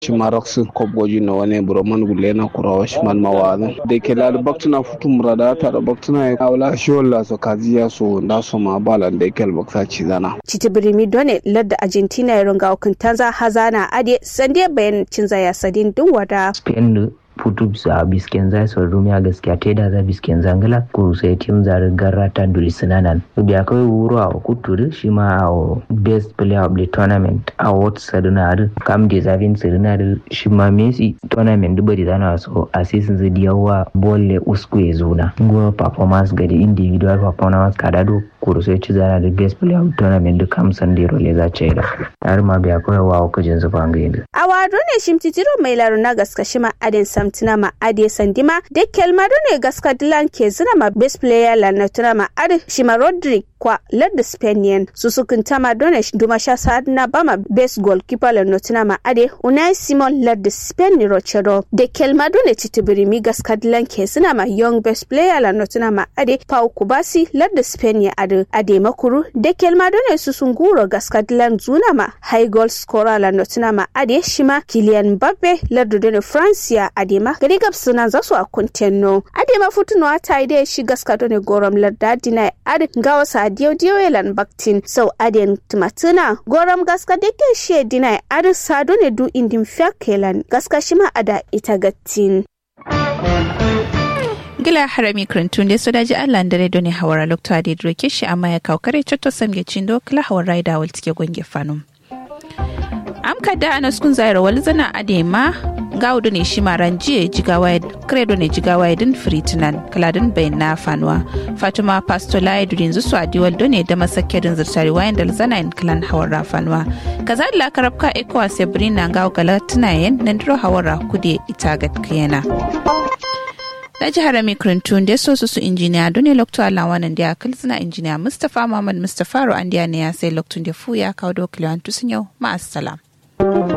shimaraksin kobgoji na wani buroman gulle na kurawa shiman mawaza da ke lali baktuna futu murada ta da baktuna ya kawla shola so kaziya so da so ma balan da ke albakta ci zana Chiti birimi done ladda Argentina ya runga hukuntanza hazana ade sande bayan cinza ya sadin dun wada. Spain putu sa bisken zai sau rumiya gaskiya ta da za bisken zangala ko sai tim zari garra ta duri sinanan da akwai wuro a kuturi shi ma a best player of the tournament award sadunari kam da zafin sadunari shi ma messi tournament duba da zana so a season zai yawa bolle usku ya zuna go performance ga da individual performance kada do kuru sai ci zana da best player of the tournament da kam san da role za ce da har ma bai akwai wa kujin zuba ga yadda A wado ne shimtitiro mai laruna gaska shima adin samtina ma ade sandima da kelmado ne gaska dilan ke zina ma best player la na tuna ma ade shima Rodrick kwa ladda Spanian su sukun tama done duma sha sa'ad na bama best goalkeeper la notina ma ade Unai Simon ladda Spain ni Rochero da kelmado ne titibiri mi gaska dilan ke zina ma young best player la notina ma ade Pau Kubasi ladda Spain ya ade ade makuru da kelmado ne su sun guro gaska dilan zuna ma high goal scorer la notina ma ade shima Kylian Mbappe ladda done France ya ade ma gari gab suna zasu a kuntenno ade ma futuno ata ide shi gaska done gorom ladda dina ade gawa sa diyo diyo elan baktin sau aden tumatuna gorom gaska deke she dina ade sa done du indin fiyakelan gaska shima ada ita gattin gila harami krantun da su daji allah da redo ne hawara lokta da droke shi amma ya kawo kare cotto samge cindo kila hawar raida wal tike gonge fanum am kada ana skun zaira wal zana adema gawdu ne shi maran jiye jigawa credo ne jigawa din fritinan kaladin bayan na fanuwa fatima pastola ya dudin zusu a diwal ne da masakkedin zirtari wayan da zana in kalan hawar fanuwa kaza da karabka ekowa sabrina gawo galatinayen nan diro hawara kude ita gatkiyana na jihar mikrintun da so su injiniya dole lokto alawanan da akal suna injiniya mustapha muhammad mustapha ro an ne ya sai loktun da fu ya kawo dokiliyan tusun yau ma'asalam.